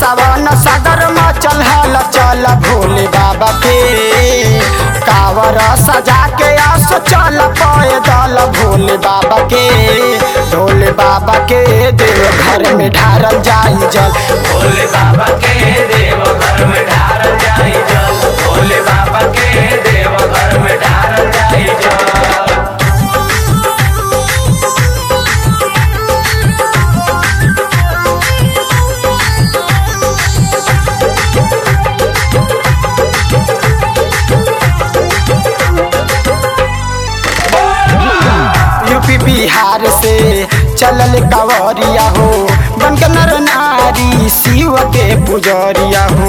सावन सागर में चल हल चल भोले बाबा के कावर सजा के आस चल पैदल भोले बाबा के भोले बाबा के देव घर में ढारल जाई जल भोले बाबा के देव घर में ढार जाई जल भोले बाबा के देव घर में ढार जाई जल यूपी बिहार से चलल कावरिया हो बन के नर नारी शिव के पुजरिया हो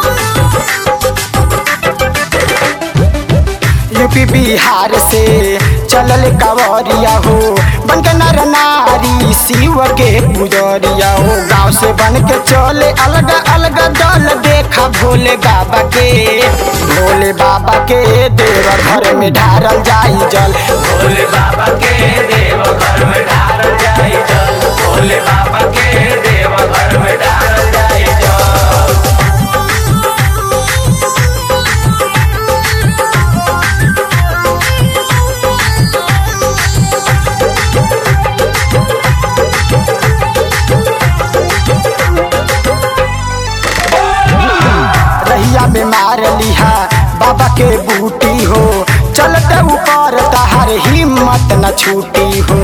यूपी बिहार से चलल कावरिया हो बन के नर नारी शिव के पुजरिया हो गाँव से बन के चले अलग अलग दल देखा भोले बाबा के भोले बाबा के देव घर में ढारल जाई जल भोले बाबा के देव घर में ढार जाई जल भोले बाबा के देव घर में ढार जाई जल रहिया में मार लिहा बाबा के बूटी हो चलते ऊपर तहार हिम्मत न छूटी हो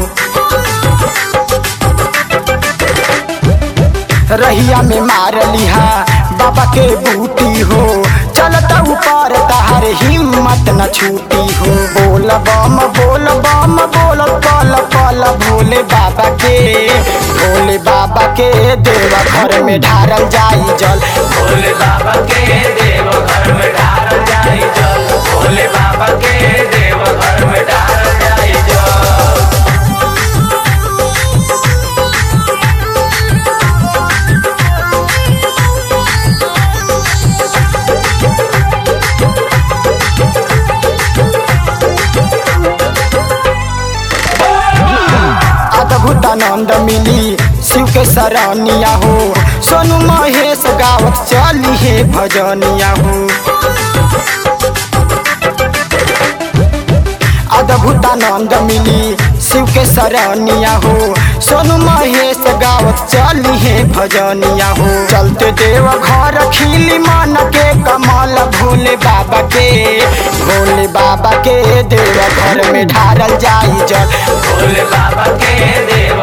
रहिया में मार लिहा बाबा के बूटी हो चलता ऊपर तहार हिम्मत न छूटी हो बोल बम बोल बम बोल पल पल भोले बाबा के भोले बाबा के देवा घर में ढारल जाई जल भोले बाबा के देव घर में ढार जाई जल भोले बाबा के देव घर में ढार जाई जल अद्भुत आनंद मिली शिव के सरनिया हो सोनू महेश गावत चली है भजनिया हो अद्भुत आनंद मिली शिव के सरनिया हो सोनू महेश गावत चली है भजनिया हो चलते देव घर खिली मन के कमल भोले बाबा के भोले बाबा के देव घर में ढारल जाई जल भोले बाबा के देव